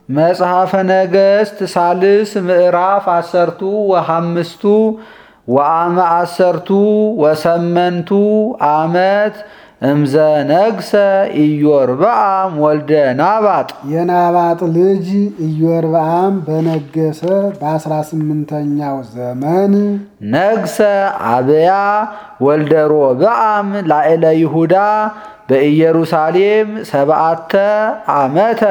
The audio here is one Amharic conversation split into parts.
መጽሐፈ ነገሥት ሳልስ ምዕራፍ አሰርቱ ወሐምስቱ ወአመ አሰርቱ ወሰመንቱ ዓመት እምዘ ነግሰ ኢዮርብዓም ወልደ ናባጥ የናባጥ ልጅ ኢዮርብዓም በነገሰ በአስራ ስምንተኛው ዘመን ነግሰ አብያ ወልደ ሮብዓም ላዕለ ይሁዳ በኢየሩሳሌም ሰብዓተ ዓመተ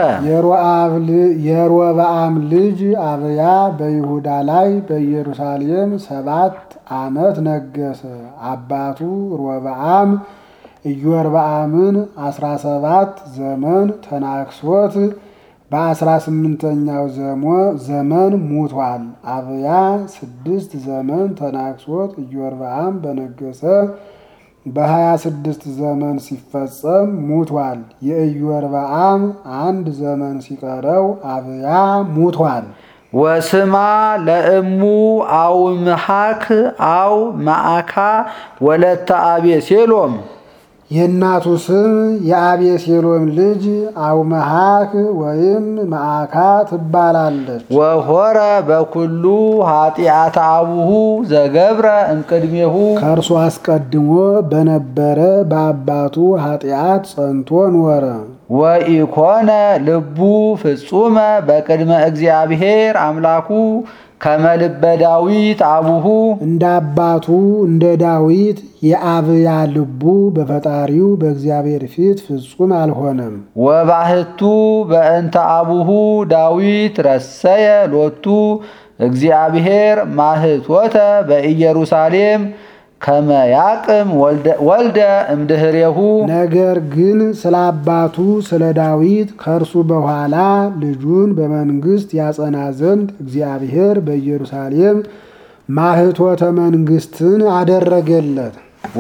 የሮብዓም ልጅ አብያ በይሁዳ ላይ በኢየሩሳሌም ሰባት ዓመት ነገሰ። አባቱ ሮብዓም ኢዮርብዓምን አስራ ሰባት ዘመን ተናክሶት በአስራ ስምንተኛው ዘመን ሙቷል። አብያ ስድስት ዘመን ተናክሶት ኢዮርብዓም በነገሰ በሀያ ስድስት ዘመን ሲፈጸም ሙቷል። የኢዮርብዓም አንድ ዘመን ሲቀረው አብያ ሙቷል። ወስማ ለእሙ አው ምሐክ አው ማዕካ ወለተ አቤሴሎም የእናቱ ስም የአቤሴሎም ልጅ አውመሃክ ወይም ማዕካ ትባላለች። ወሆረ በኩሉ ኃጢአተ አቡሁ ዘገብረ እምቅድሜሁ ከእርሱ አስቀድሞ በነበረ በአባቱ ኃጢአት ጸንቶ ኖረ። ወኢኮነ ልቡ ፍጹመ በቅድመ እግዚአብሔር አምላኩ ከመልበ ዳዊት አቡሁ እንደ አባቱ እንደ ዳዊት የአብያ ልቡ በፈጣሪው በእግዚአብሔር ፊት ፍጹም አልሆነም። ወባህቱ በእንተ አቡሁ ዳዊት ረሰየ ሎቱ እግዚአብሔር ማህቶተ በኢየሩሳሌም ከመያቅም ወልደ እምድህሬሁ ነገር ግን ስለ አባቱ ስለ ዳዊት ከእርሱ በኋላ ልጁን በመንግስት ያጸና ዘንድ እግዚአብሔር በኢየሩሳሌም ማህቶተ መንግስትን አደረገለት።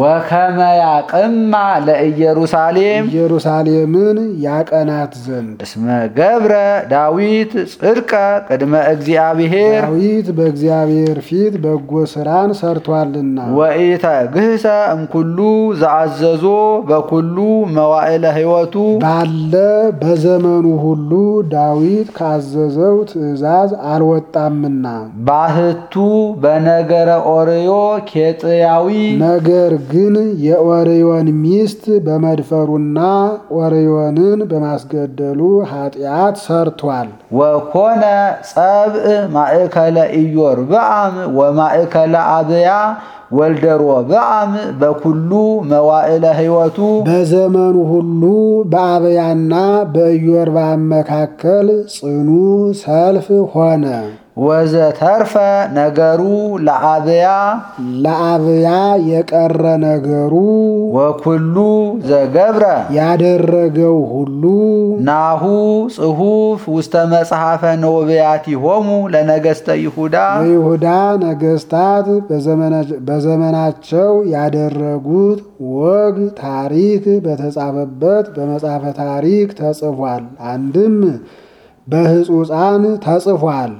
ወከመያቅማ ለኢየሩሳሌም ኢየሩሳሌምን ያቀናት ዘንድ እስመ ገብረ ዳዊት ጽድቀ ቅድመ እግዚአብሔር ዳዊት በእግዚአብሔር ፊት በጎ ስራን ሰርቷልና ወኢተ ግህሰ እምኩሉ ዘአዘዞ በኩሉ መዋዕለ ሕይወቱ ባለ በዘመኑ ሁሉ ዳዊት ካዘዘው ትእዛዝ አልወጣምና ባህቱ በነገረ ኦርዮ ኬጥያዊ ነገር ግን የኦርዮን ሚስት በመድፈሩና ኦርዮንን በማስገደሉ ኃጢአት ሰርቷል። ወኮነ ጸብእ ማእከለ ኢዮርብዓም ወማእከለ አብያ ወልደ ሮብዓም በኩሉ መዋዕለ ሕይወቱ በዘመኑ ሁሉ በአብያና በኢዮርብዓም መካከል ጽኑ ሰልፍ ሆነ። ወዘተርፈ ነገሩ ለአብያ ለአብያ የቀረ ነገሩ ወኩሉ ዘገብረ ያደረገው ሁሉ ናሁ ጽሑፍ ውስተ መጽሐፈ ነቢያቲሆሙ ለነገሥተ ይሁዳ የይሁዳ ነገስታት በዘመናቸው ያደረጉት ወግ ታሪክ በተጻፈበት በመጽሐፈ ታሪክ ተጽፏል። አንድም በሕጹፃን ተጽፏል።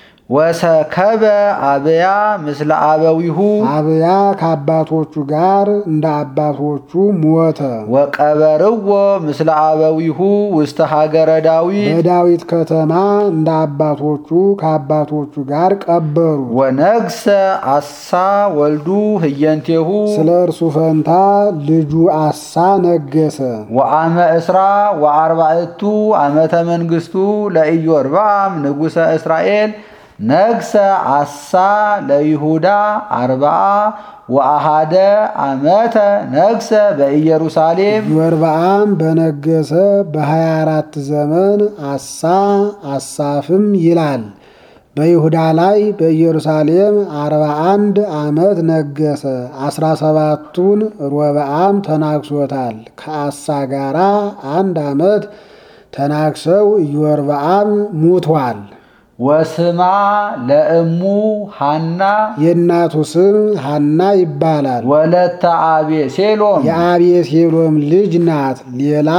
ወሰከበ አብያ ምስለ አበዊሁ አብያ ከአባቶቹ ጋር እንደ አባቶቹ ሞተ። ወቀበርዎ ምስለ አበዊሁ ውስተ ሀገረ ዳዊት በዳዊት ከተማ እንደ አባቶቹ ከአባቶቹ ጋር ቀበሩ። ወነግሰ አሳ ወልዱ ህየንቴሁ ስለ እርሱ ፈንታ ልጁ አሳ ነገሰ። ወአመ እስራ ወአርባዕቱ ዓመተ መንግሥቱ ለኢዮርብዓም ንጉሠ እስራኤል ነግሰ አሳ ለይሁዳ አርባዓ ወአሃደ ዓመተ ነግሰ በኢየሩሳሌም ኢዮርብዓም በነገሰ በ24 ዘመን አሳ አሳፍም ይላል። በይሁዳ ላይ በኢየሩሳሌም 41 ዓመት ነገሰ። 17ቱን ሮብዓም ተናግሶታል። ከአሳ ጋራ አንድ ዓመት ተናግሰው ኢዮርብዓም ሙቷል። ወስማ ለእሙ ሃና የእናቱ ስም ሃና ይባላል። ወለተ አቤሴሎም የአቤሴሎም ልጅ ናት። ሌላ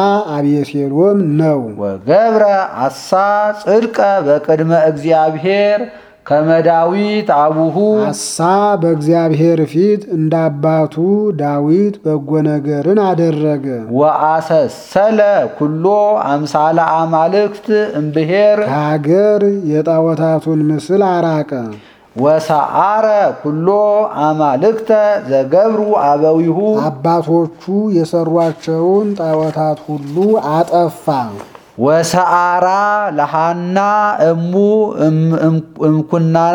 አቤሴሎም ነው። ወገብረ አሳ ጽድቀ በቅድመ እግዚአብሔር ከመዳዊት አቡሁ አሳ በእግዚአብሔር ፊት እንደ አባቱ ዳዊት በጎ ነገርን አደረገ። ወአሰሰለ ኩሎ አምሳለ አማልክት እምብሔር ከሀገር የጣዖታቱን ምስል አራቀ። ወሰዓረ ኩሎ አማልክተ ዘገብሩ አበዊሁ አባቶቹ የሰሯቸውን ጣዖታት ሁሉ አጠፋ። ወሰዓራ ለሃና እሙ እምኩናና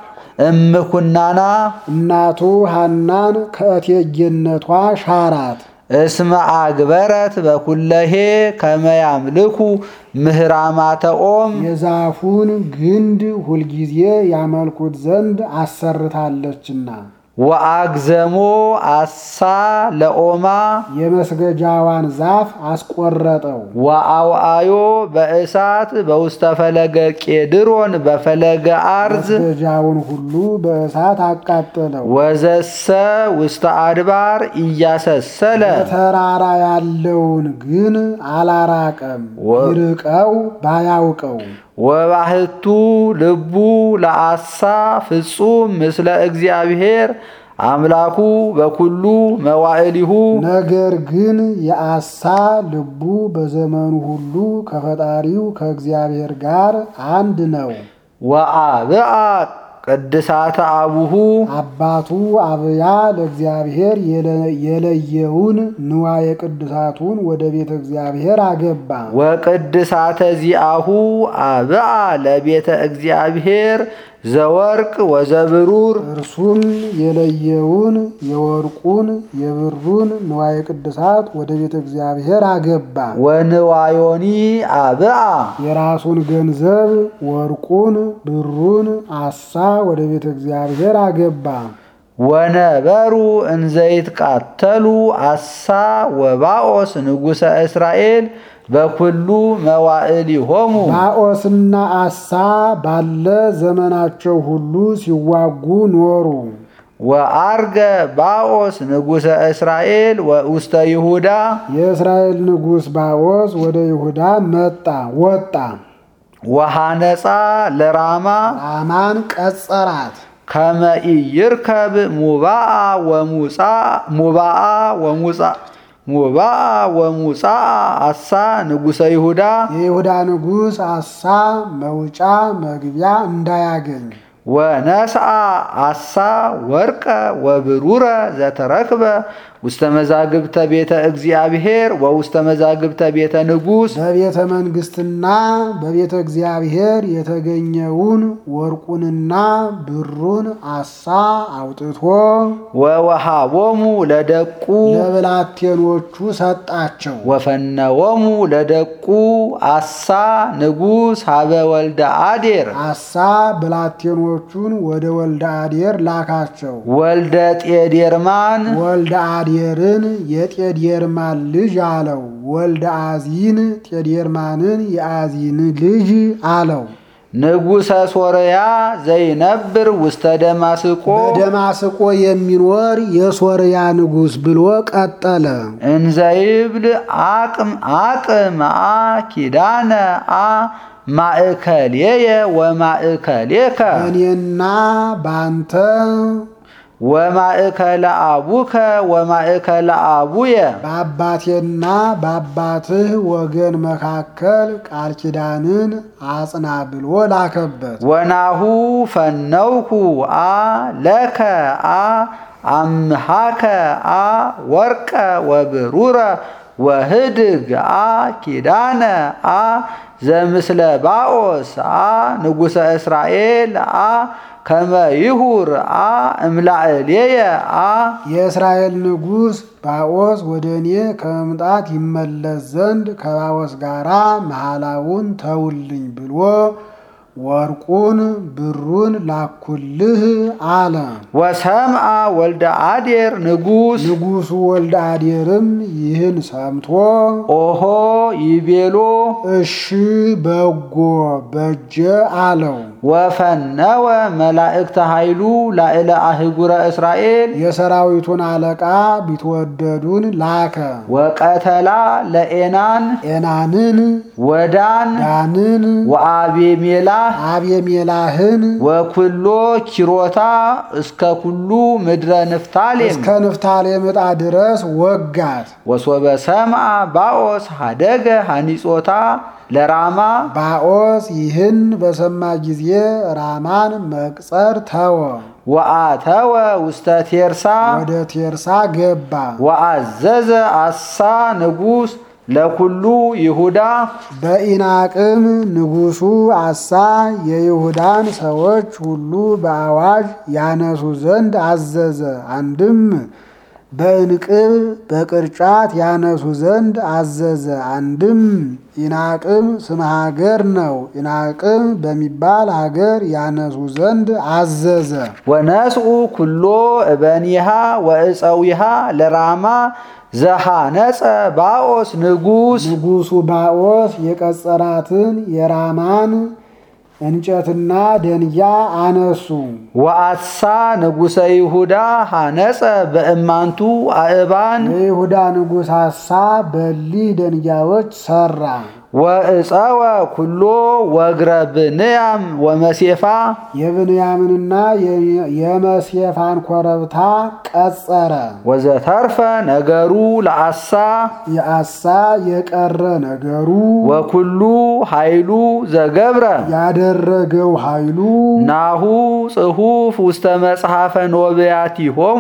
እምኩናና እናቱ ሐናን ከእቴጌነቷ ሻራት። እስመ አግበረት በኩለሄ ከመያምልኩ ምህራማተ ኦም የዛፉን ግንድ ሁልጊዜ ያመልኩት ዘንድ አሰርታለችና ወአግዘሞ አሳ ለኦማ የመስገጃዋን ዛፍ አስቆረጠው። ወአውአዮ በእሳት በውስተ ፈለገ ቄድሮን በፈለገ አርዝ መስገጃውን ሁሉ በእሳት አቃጠለው። ወዘሰ ውስተ አድባር እያሰሰለ በተራራ ያለውን ግን አላራቀም። ወ- ይርቀው ባያውቀው ወባህቱ ልቡ ለአሳ ፍጹም ምስለ እግዚአብሔር አምላኩ በኩሉ መዋዕሊሁ ነገር ግን የአሳ ልቡ በዘመኑ ሁሉ ከፈጣሪው ከእግዚአብሔር ጋር አንድ ነው። ወአብአ ቅድሳተ አቡሁ አባቱ አብያ ለእግዚአብሔር የለ- የለየውን ንዋየ ቅዱሳቱን ወደ ቤተ እግዚአብሔር አገባ። ወቅድሳተ ዚአሁ አብአ ለቤተ እግዚአብሔር ዘወርቅ ወዘብሩር እርሱም የለየውን የወርቁን የብሩን ንዋየ ቅዱሳት ወደ ቤተ እግዚአብሔር አገባ። ወንዋዮኒ አብአ የራሱን ገንዘብ ወርቁን ብሩን አሳ ወደ ቤተ እግዚአብሔር አገባ። ወነበሩ እንዘይትቃተሉ አሳ ወባኦስ ንጉሠ እስራኤል በኩሉ መዋዕሊሆሙ ባኦስና አሳ ባለ ዘመናቸው ሁሉ ሲዋጉ ኖሩ። ወአርገ ባኦስ ንጉሠ እስራኤል ውስተ ይሁዳ የእስራኤል ንጉሥ ባኦስ ወደ ይሁዳ መጣ ወጣ። ወሐነፃ ለራማ አማን ቀጸራት። ከመ ኢይርከብ ሙባአ ወሙፃ ሙባአ ወሙፃ ሙባአ ወሙፃ አሳ ንጉሠ ይሁዳ የይሁዳ ንጉሥ አሳ መውጫ መግቢያ እንዳያገኝ ወነስአ አሳ ወርቀ ወብሩረ ዘተረክበ ውስተ መዛግብተ ቤተ እግዚአብሔር ወውስተ መዛግብተ ቤተ ንጉሥ በቤተ መንግሥትና በቤተ እግዚአብሔር የተገኘውን ወርቁንና ብሩን አሳ አውጥቶ ወወሃቦሙ ለደቁ ለብላቴኖቹ ሰጣቸው። ወፈነዎሙ ለደቁ አሳ ንጉሥ ሀበ ወልደ አዴር አሳ ብላቴኖቹን ወደ ወልደ አዴር ላካቸው። ወልደ ጤዴርማን ወልደ አዴርን የጤዴርማን ልጅ አለው። ወልደ አዚን ጤዴርማንን የአዚን ልጅ አለው። ንጉሠ ሶርያ ዘይነብር ውስተ ደማስቆ በደማስቆ የሚኖር የሶርያ ንጉሥ ብሎ ቀጠለ። እንዘይብል አቅም አቅም አ ኪዳነ አ ማእከሌየ ወማእከሌከ እኔና ባንተ ወማእከለ አቡከ ወማእከለ አቡየ በአባቴና በአባትህ ወገን መካከል ቃል ኪዳንን አጽና ብሎ ላከበት። ወናሁ ፈነውኩ አ ለከ አ አምሃከ አ ወርቀ ወብሩረ ወህድግ አ ኪዳነ አ ዘምስለ ባኦስ አ ንጉሠ እስራኤል አ ከመ ይሁር አ እምላዕሌየ አ የእስራኤል ንጉሥ ባኦስ ወደ እኔ ከመምጣት ይመለስ ዘንድ ከባኦስ ጋር መሐላውን ተውልኝ ብሎ ወርቁን ብሩን ላኩልህ አለ። ወሰምአ ወልደ አዴር ንጉሥ ንጉሡ ወልደ አዴርም ይህን ሰምቶ ኦሆ ይቤሎ እሺ በጎ በጀ አለው። ወፈነወ መላእክተ ኃይሉ ላዕለ አህጉረ እስራኤል የሰራዊቱን አለቃ ቢትወደዱን ላከ። ወቀተላ ለኤናን ኤናንን ወዳን ዳንን ወአቤሜላ አቤሜላህን ወኩሎ ኪሮታ እስከ ኩሉ ምድረ ንፍታሌም እስከ ንፍታሌም ዕጣ ድረስ ወጋት። ወሶበ ሰምአ ባኦስ ሀደገ ሐኒጾታ ለራማ ባኦስ ይህን በሰማ ጊዜ ራማን መቅጸር ተወ፣ ወአተወ ውስተ ቴርሳ ወደ ቴርሳ ገባ። ወአዘዘ አሳ ንጉሥ ለኩሉ ይሁዳ በኢናቅም ንጉሡ አሳ የይሁዳን ሰዎች ሁሉ በአዋጅ ያነሱ ዘንድ አዘዘ። አንድም በእንቅብ በቅርጫት ያነሱ ዘንድ አዘዘ። አንድም ኢናቅም ስም ሀገር ነው። ኢናቅም በሚባል ሀገር ያነሱ ዘንድ አዘዘ። ወነስኡ ኩሎ እበኒሃ ወእፀዊሃ ለራማ ዘሃነፀ ባኦስ ንጉሥ ንጉሡ ባኦስ የቀጸራትን የራማን እንጨትና ደንጊያ አነሱ። ወአትሳ ንጉሠ ይሁዳ ሃነፀ በእማንቱ አእባን የይሁዳ ንጉሥ አሳ በሊህ ደንጊያዎች ሰራ። ወእፀወ ኩሎ ወግረ ብንያም ወመሴፋ የብንያምንና የመሴፋን ኮረብታ ቀጸረ። ወዘተርፈ ነገሩ ለአሳ የአሳ የቀረ ነገሩ ወኩሉ ኃይሉ ዘገብረ ያደረገው ኃይሉ ናሁ ጽሑፍ ውስተ መጽሐፈ ኖብያቲሆሙ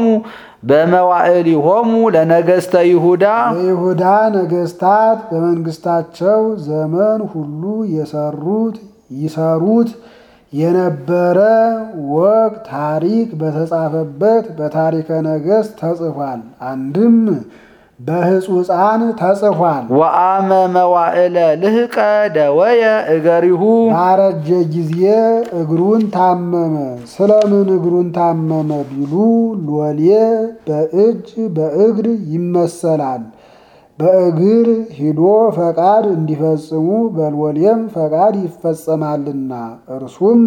በመዋዕሊሆሙ ለነገሥተ ይሁዳ የይሁዳ ነገሥታት በመንግስታቸው ዘመን ሁሉ የሰሩት ይሰሩት የነበረ ወግ ታሪክ በተጻፈበት በታሪከ ነገሥት ተጽፏል። አንድም በሕጹፃን ተጽፏል። ወአመ መዋዕለ ልህቀ ደወየ እገሪሁ ባረጀ ጊዜ እግሩን ታመመ። ስለምን እግሩን ታመመ ቢሉ ሎሌ በእጅ በእግር ይመሰላል። በእግር ሂዶ ፈቃድ እንዲፈጽሙ በሎሌም ፈቃድ ይፈጸማልና እርሱም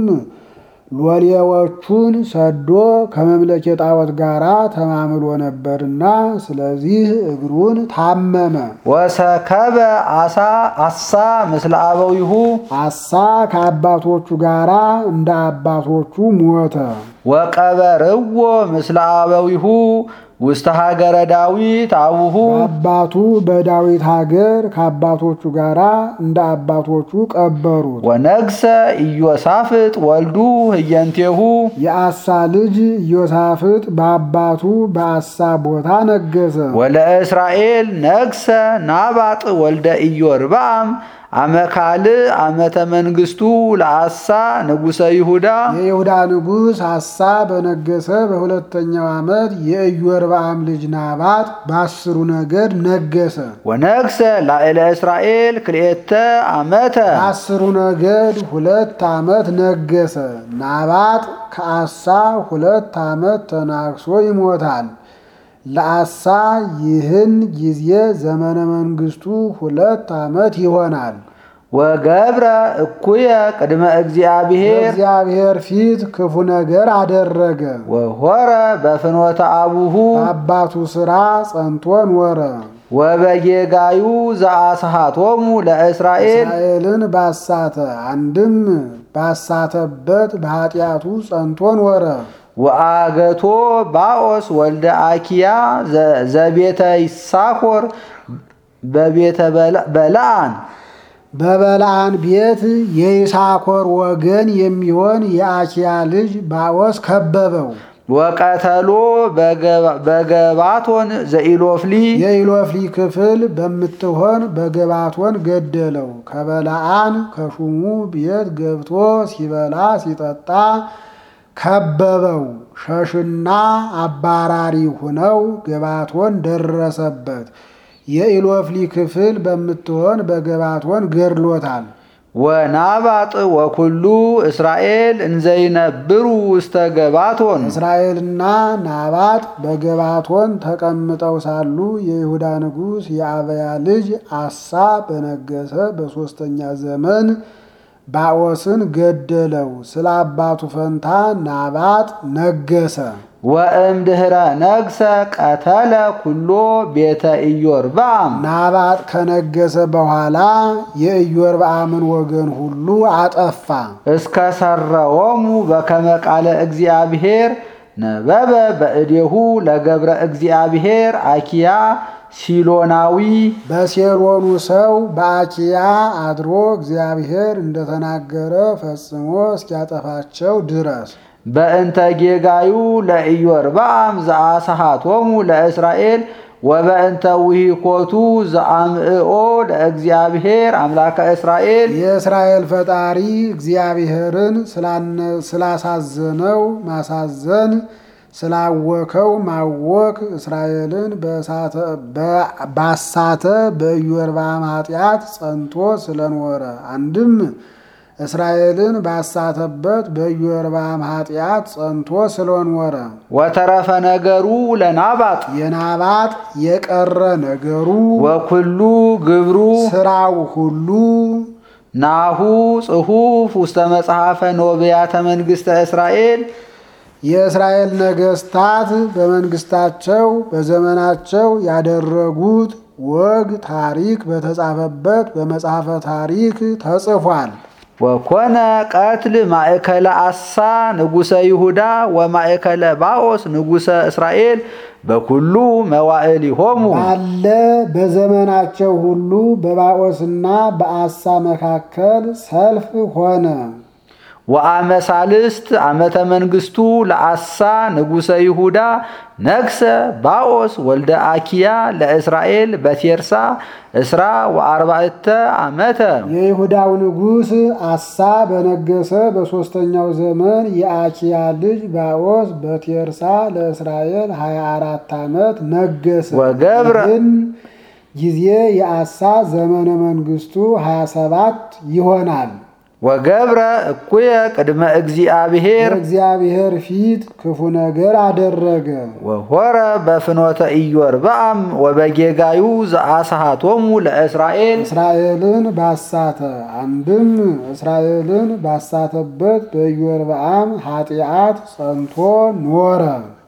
ሎሌዎቹን ሰዶ ከመምለኬ ጣዖት ጋር ተማምሎ ነበርና ስለዚህ እግሩን ታመመ። ወሰከበ አሳ አሳ ምስለ አበዊሁ አሳ ከአባቶቹ ጋር እንደ አባቶቹ ሞተ። ወቀበርዎ ምስለ አበዊሁ ውስተ ሀገረ ዳዊት አቡሁ አባቱ በዳዊት ሀገር ከአባቶቹ ጋር እንደ አባቶቹ ቀበሩት። ወነግሰ ኢዮሳፍጥ ወልዱ ህየንቴሁ የአሳ ልጅ ኢዮሳፍጥ በአባቱ በአሳ ቦታ ነገሰ። ወለእስራኤል ነግሰ ናባጥ ወልደ ኢዮርብዓም አመካል ዓመተ መንግስቱ ለአሳ ንጉሠ ይሁዳ የይሁዳ ንጉሥ አሳ በነገሰ በሁለተኛው ዓመት የኢዮርብዓም ልጅ ናባጥ በአስሩ ነገድ ነገሰ። ወነግሰ ላዕለ እስራኤል ክልኤተ ዓመተ በአስሩ ነገድ ሁለት ዓመት ነገሰ። ናባጥ ከአሳ ሁለት ዓመት ተናግሶ ይሞታል። ለአሳ ይህን ጊዜ ዘመነ መንግስቱ ሁለት ዓመት ይሆናል። ወገብረ እኩየ ቅድመ እግዚአብሔር እግዚአብሔር ፊት ክፉ ነገር አደረገ። ወሆረ በፍኖተ አቡሁ በአባቱ ሥራ ጸንቶ ኖረ። ወበጌጋዩ ዘአስሃቶሙ ለእስራኤል እስራኤልን ባሳተ አንድም ባሳተበት በኃጢአቱ ጸንቶ ኖረ። ወአገቶ ባኦስ ወልደ አኪያ ዘቤተ ይሳኮር በቤተ በለዓን በበለዓን ቤት የይሳኮር ወገን የሚሆን የአኪያ ልጅ ባኦስ ከበበው። ወቀተሎ በገባቶን ዘኢሎፍሊ የኢሎፍሊ ክፍል በምትሆን በገባቶን ገደለው። ከበለዓን ከሹሙ ቤት ገብቶ ሲበላ ሲጠጣ ከበበው። ሸሽና አባራሪ ሁነው ገባቶን ደረሰበት። የኢሎፍሊ ክፍል በምትሆን በገባቶን ገድሎታል። ወናባጥ ወኩሉ እስራኤል እንዘይነብሩ ውስተ ገባቶን እስራኤልና ናባጥ በገባቶን ተቀምጠው ሳሉ የይሁዳ ንጉሥ የአበያ ልጅ አሳ በነገሰ በሦስተኛ ዘመን ባኦስን ገደለው። ስለ አባቱ ፈንታ ናባጥ ነገሰ። ወእምድኅረ ነግሰ ቀተለ ኩሎ ቤተ ኢዮርብዓም ናባጥ ከነገሰ በኋላ የኢዮርብዓምን ወገን ሁሉ አጠፋ። እስከ ሰረዎሙ በከመ ቃለ እግዚአብሔር ነበበ በእዴሁ ለገብረ እግዚአብሔር አኪያ ሲሎናዊ በሴሎኑ ሰው በአኪያ አድሮ እግዚአብሔር እንደተናገረ ፈጽሞ እስኪያጠፋቸው ድረስ በእንተ ጌጋዩ ለኢዮርብዓም ዘአስሃቶሙ ለእስራኤል ወበእንተ ውሂኮቱ ዘአምዕኦ ለእግዚአብሔር አምላከ እስራኤል የእስራኤል ፈጣሪ እግዚአብሔርን ስላሳዘነው ማሳዘን ስላወከው ማወክ እስራኤልን ባሳተ በኢዮርብዓም ኃጢአት ጸንቶ ስለኖረ አንድም እስራኤልን ባሳተበት በኢዮርብዓም ኃጢአት ጸንቶ ስለኖረ ወተረፈ ነገሩ ለናባጥ የናባጥ የቀረ ነገሩ ወኩሉ ግብሩ ስራው ሁሉ ናሁ ጽሑፍ ውስተ መጽሐፈ ኖብያተ መንግሥተ እስራኤል የእስራኤል ነገስታት በመንግስታቸው በዘመናቸው ያደረጉት ወግ ታሪክ በተጻፈበት በመጽሐፈ ታሪክ ተጽፏል። ወኮነ ቀትል ማእከለ አሳ ንጉሰ ይሁዳ ወማእከለ ባኦስ ንጉሰ እስራኤል በኩሉ መዋዕሊሆሙ ባለ በዘመናቸው ሁሉ በባኦስና በአሳ መካከል ሰልፍ ሆነ። ወአመሳልስት ዓመተ መንግስቱ ለአሳ ንጉሰ ይሁዳ ነግሰ ባኦስ ወልደ አኪያ ለእስራኤል በቴርሳ እስራ ወአርባዕተ ዓመተ የይሁዳው ንጉሥ አሳ በነገሰ በሦስተኛው ዘመን የአኪያ ልጅ ባኦስ በቴርሳ ለእስራኤል 24 ዓመት ነገሰ። ወገብረ ግን ጊዜ የአሳ ዘመነ መንግስቱ 27 ይሆናል። ወገብረ እኩየ ቅድመ እግዚአብሔር በእግዚአብሔር ፊት ክፉ ነገር አደረገ። ወሆረ በፍኖተ ኢዮርብዓም ወበጌጋዩ ዘአስሃቶሙ ለእስራኤል እስራኤልን ባሳተ አንድም እስራኤልን ባሳተበት በኢዮርብዓም ኃጢአት ጸንቶ ኖረ።